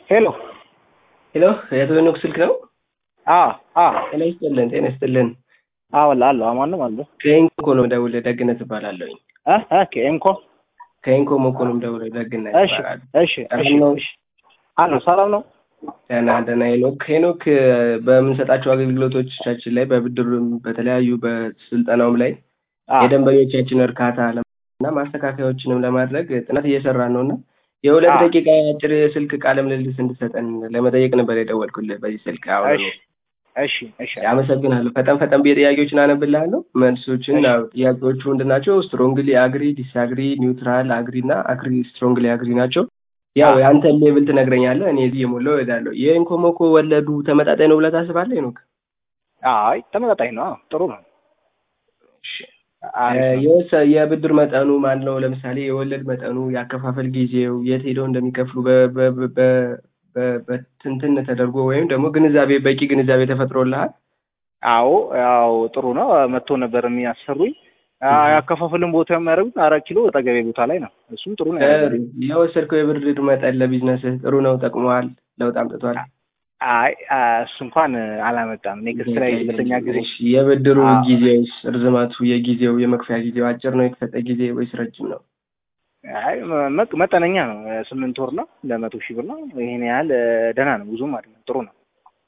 ሄሎ ሄሎ የአቶ ሄኖክ ስልክ ነው? አ አ ጤና ይስጥልን። ጤና ይስጥልን። አወላ አለ ማንም አለ ከኢንኮ ነው የምደውልልህ። ደግነት እባላለሁኝ። አ አ ከኤምኮ ከኢንኮ ሞኮ ነው የምደውልልህ። ደግነት እሺ እባላለሁ። እሺ እሺ ሰላም ነው? እሺ አሎ ሰላም ነው ደህና ደህና። ሄኖክ ሄኖክ በምንሰጣቸው አገልግሎቶቻችን ላይ በብድሩም በተለያዩ በስልጠናውም ላይ አ የደንበኞቻችን እርካታ እና ማስተካከያዎችንም ለማድረግ ጥናት እየሰራን ነው እና የሁለት አዎ። ደቂቃ አጭር የስልክ ቃለ ምልልስ እንድሰጠን ለመጠየቅ ነበር የደወልኩልህ በዚህ ስልክ። አሁን እሺ እሺ እሺ አመሰግናለሁ። ፈጠን ፈጠን ብዬ ጥያቄዎችን አነብልሃለሁ። መልሶችን እሺ። ያው ጥያቄዎቹ ምንድን ናቸው? ስትሮንግሊ አግሪ፣ ዲስአግሪ፣ ኒውትራል አግሪ እና አግሪ ስትሮንግሊ አግሪ ናቸው። ያው አዎ። የአንተን ሌብል ትነግረኛለህ፣ እኔ እዚህ የሞላው እሄዳለሁ። የኢንኮሞኮ ወለዱ ተመጣጣኝ ነው ብለህ ታስባለህ ሄኖክ? አይ ተመጣጣኝ ነው አዎ፣ ጥሩ ነው እሺ። አሪፍ ነው። የወሰ- የብድር መጠኑ ማን ነው? ለምሳሌ የወለድ መጠኑ፣ የአከፋፈል ጊዜው፣ የት ሄደው እንደሚከፍሉ በ- በ- በ- በ- በ- በትንትን ተደርጎ ወይም ደግሞ ግንዛቤ በቂ ግንዛቤ ተፈጥሮልሃል? አዎ ያው ጥሩ ነው መጥቶ ነበር የሚያሰሩኝ አ- እህ። ያከፋፍልን ቦታ የሚያደርጉት አራት ኪሎ ጠገቤ ቦታ ላይ ነው እሱም ጥሩ ነው ጥሩ። ያደረጉት የወሰድከው የብድር መጠን ለቢዝነስህ ጥሩ ነው? ጠቅመዋል? ለውጥ አምጥቷል? አይ አ- እሱ እንኳን አላመጣም ኔክስት ላይ ሁለተኛ ጊዜ እሺ፣ የብድሩ አዎ። ጊዜውስ ርዝመቱ፣ የጊዜው የመክፈያ ጊዜው አጭር ነው የተሰጠ ጊዜ ወይስ ረጅም ነው? አይ መ- መጠነኛ ነው ስምንት ወር ነው ለመቶ ሺህ ብር ነው ይሄን ያህል እ፣ ደህና ነው ብዙም አይደለም ጥሩ ነው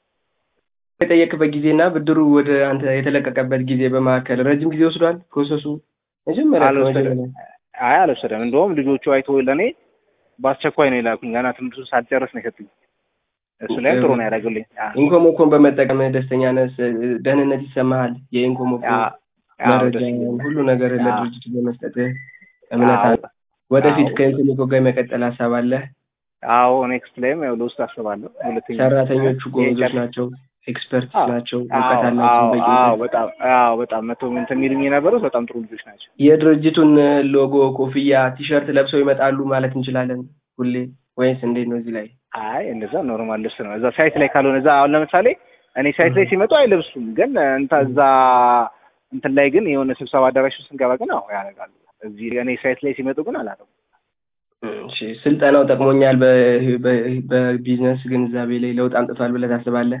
የጠየቅበት ጊዜና ብድሩ ወደ አንተ የተለቀቀበት ጊዜ በመካከል ረጅም ጊዜ ወስዷል ፕሮሰሱ? መጀመሪያ አልወሰደም ከመጀመሪያ አይ አልወሰደም እንደውም ልጆቹ አይቶ ለእኔ በአስቸኳይ ነው የላኩኝ ገና ትምህርቱን ሳልጨርስ ነው የሰጡኝ እሱ ላይም ጥሩ ነው ያደረጉልኝ አ- ኢንኮሞኮን በመጠቀምህ ደስተኛ ነህ? ደህንነት ይሰማሃል? የኢንኮሞኮ አ- አዎ መረጃ ደስ ይለኛል ሁሉ ነገር አዎ። ለድርጅቱ በመስጠትህ እምነት አዎ አለ? ወደፊት አዎ ከኢንኮሞኮ ጋር የመቀጠል ሀሳብ አለህ? አዎ ኔክስት ላይም ያው ለውስጥ አስባለሁ ሁለተኛ ሰራተኞቹ ይሄን ጎበዞች ጨርስ ናቸው፣ ኤክስፐርትስ አዎ ናቸው፣ አዎ እውቀት አላቸው አዎ በቂ አዎ እውቀት። በጣም አዎ በጣም መቶ እንትን የሚሉኝ የነበሩት በጣም ጥሩ ልጆች ናቸው የድርጅቱን ሎጎ፣ ኮፍያ፣ ቲሸርት ለብሰው ይመጣሉ ማለት እንችላለን ሁሌ ወይስ እንዴት ነው? እዚህ ላይ አይ እንደዛ ኖርማል ልብስ ነው እዛ ሳይት ላይ ካልሆነ እዛ አሁን ለምሳሌ እኔ ሳይት ላይ ሲመጡ አይለብሱም ግን እንታ እዛ እንትን ላይ ግን የሆነ ስብሰባ አዳራሽ ውስጥ ስንገባ ግን አዎ ያደርጋሉ እዚህ እኔ ሳይት ላይ ሲመጡ ግን አላደርጉም እሺ፣ ስልጠናው ጠቅሞኛል፣ በ- በ- በቢዝነስ ግንዛቤ ላይ ለውጥ አምጥቷል ብለህ ታስባለህ?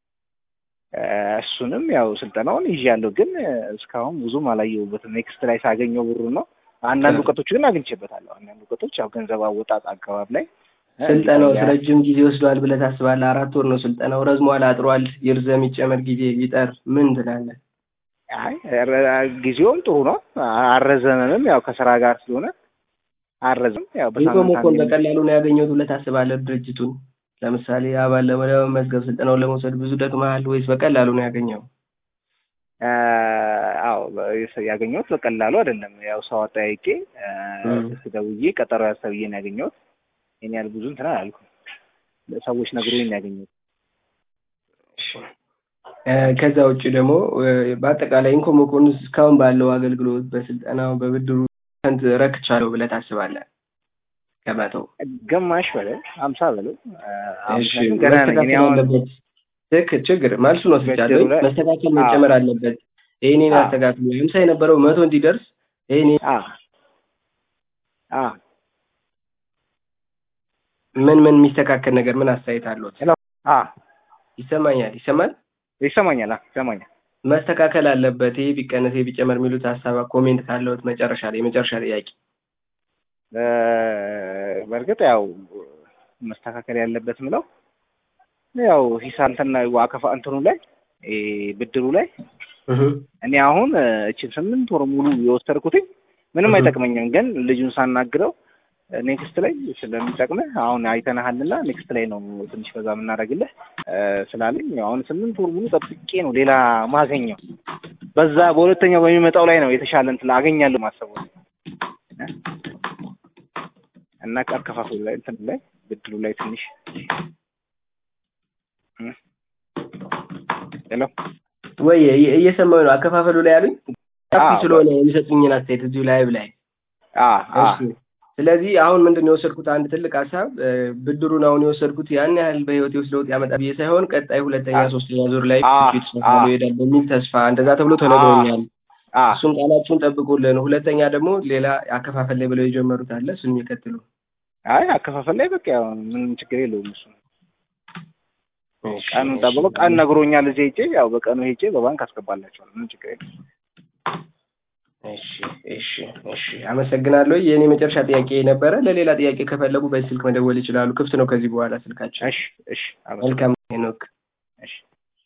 እ፣ እሱንም ያው ስልጠናውን ይዣለሁ ግን እ፣ እስካሁን ብዙም አላየሁበትም ኔክስት ላይ ሳገኘው ብሩ ነው አንዳንድ እውቀቶች ግን አግኝቼበታለሁ አንዳንድ እውቀቶች ያው ገንዘብ አወጣጥ አካባቢ ላይ እ፣ ስልጠናው ያ- ረጅም ጊዜ ወስዷል ብለህ ታስባለህ? አራት ወር ነው ስልጠናው። ረዝሟል፣ አጥሯል፣ ይርዘም፣ ይጨመር፣ ጊዜ ይጠር፣ ምን ትላለህ? አይ ረ- ጊዜውም ጥሩ ነው አልረዘመምም ያው ከስራ ጋር ስለሆነ አልረዘም ያው በሳምንት ኢንኮሞኮን አንዴ በቀላሉ ነው ያገኘሁት ብለህ ታስባለህ? ድርጅቱን ለምሳሌ አባል ለመመዝገብ ስልጠናውን ለመውሰድ ብዙ ደክመሃል ወይስ በቀላሉ ነው ያገኘው? አ፣ አዎ በ- ያገኘሁት በቀላሉ አይደለም። ያው ሰው አጠያይቄ አ፣ እም። ስልክ ደውዬ ቀጠሮ ያሰብዬ ነው ያገኘሁት። ይሄን ያህል ብዙ እንትን አላልኩም። ሰዎች ነግሮኝ ነው ያገኘሁት። እ፣ ከዛ ውጭ ደግሞ እ፣ በአጠቃላይ ኢንኮሞኮን እስካሁን ባለው አገልግሎት በስልጠናው በብድሩ ስንት ረክቻለሁ ብለህ ታስባለህ? ከመተው ግማሽ በለው ሀምሳ በለው አ፣ እሺ፣ ምክንያቱም ገና ነኝ እኔ መስተካከል አሁን አለበት። ትክክል፣ ችግር መልሱን ወስጃለሁ። ብድሩ ላይ መስተካከል አዎ መጨመር አለበት። ይህኔን አዎ አስተካክሉ። ሀምሳ የነበረው መቶ እንዲደርስ ይህኔ አ አ ምን ምን የሚስተካከል ነገር ምን አስተያየት አለዎት? ሄሎ አ ይሰማኛል፣ ይሰማል። ይሰማኛል አ ይሰማኛል። መስተካከል አለበት፣ ይሄ ቢቀነስ፣ ይሄ ቢጨመር የሚሉት ሀሳብ ኮሜንት ካለዎት መጨረሻ ላይ የመጨረሻ ጥያቄ እ፣ በእርግጥ ያው መስተካከል ያለበት ምለው ያው ሂሳብ እንትና አከፋ እንትኑ ላይ እ፣ ብድሩ ላይ እህ እኔ አሁን እ፣ እችን ስምንት ወር ሙሉ የወሰድኩትኝ ምንም እህ አይጠቅመኝም፣ ግን ልጁን ሳናግረው ኔክስት ላይ ስለሚጠቅምህ አሁን አይተናሃልና ኔክስት ላይ ነው ትንሽ በዛ የምናደርግልህ እ፣ ስላለኝ ያው አሁን ስምንት ወር ሙሉ ጠብቄ ነው ሌላ ማገኘው በዛ በሁለተኛው በሚመጣው ላይ ነው የተሻለ እንትን አገኛለሁ ማሰቡ እና አከፋፈሉ ላይ እንትን ላይ ብድሩ ላይ ትንሽ እ፣ ሄሎ ወይ እየ- እየሰማሁ ነው። አከፋፈሉ ላይ ያሉኝ ሰፊ አዎ ስለሆነ የሚሰጡኝን አስተያየት እዚሁ ላይ ላይ አ አ እሺ ስለዚህ አሁን ምንድን ነው የወሰድኩት አንድ ትልቅ ሀሳብ እ፣ ብድሩን አሁን የወሰድኩት ያን ያህል በህይወቴ ውስጥ ለውጥ ያመጣ ብዬ ሳይሆን ቀጣይ ሁለተኛ አ ሶስተኛ ዙር ላይ አ ፊት አ ተሻሽሎ ይሄዳል በሚል ተስፋ እንደዛ ተብሎ አ ተነግሮኛል። አ እሱን ቃላችሁን ጠብቁልን። ሁለተኛ ደግሞ ሌላ አከፋፈል ላይ ብለው የጀመሩት አለ እሱን የሚቀጥሉ አይ አከፋፈል ላይ በቃ ያው ምንም ችግር የለውም እሱ እሺ፣ ቀኑን እሺ። ጠብቆ ቀን ነግሮኛል። እዚህ ሄጄ ያው በቀኑ ሄጄ በባንክ አስገባላቸዋለሁ። ምንም ችግር የለም። እሺ እሺ እሺ አመሰግናለሁ። የእኔ መጨረሻ ጥያቄ ነበረ። ለሌላ ጥያቄ ከፈለጉ በዚህ ስልክ መደወል ይችላሉ። ክፍት ነው ከዚህ በኋላ ስልካችን። እሺ እሺ አመሰግናለሁ። መልካም ሄኖክ